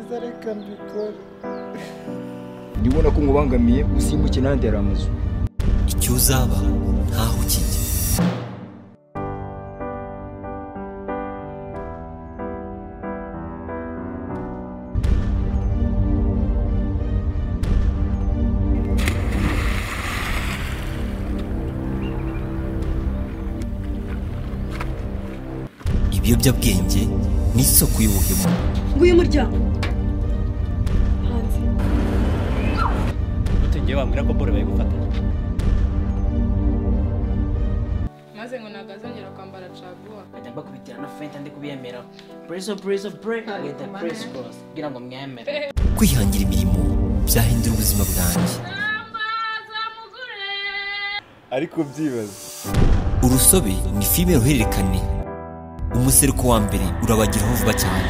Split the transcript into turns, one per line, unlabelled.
bikambikora
ndibona ko nkubangamiye usimbuke nandera amazu
icyo uzaba ntaho kijya ibiyobyabwenge ni isoko y'ubuhemu
nguyu muryango hanze
tugiye bambwira ko bore bayigufata
maze ngo ntabwo azongera kwambara caguwa
nkajya mbakubitira no fenta ndi kubiyemera burezo burezo bure with the press bros kugira ngo mwemere
kwihangira imirimo byahindura ubuzima bwanjye
ariko byibaza
urusobe ni filime ruhererekane umuseruko wa mbere urabagiraho vuba cyane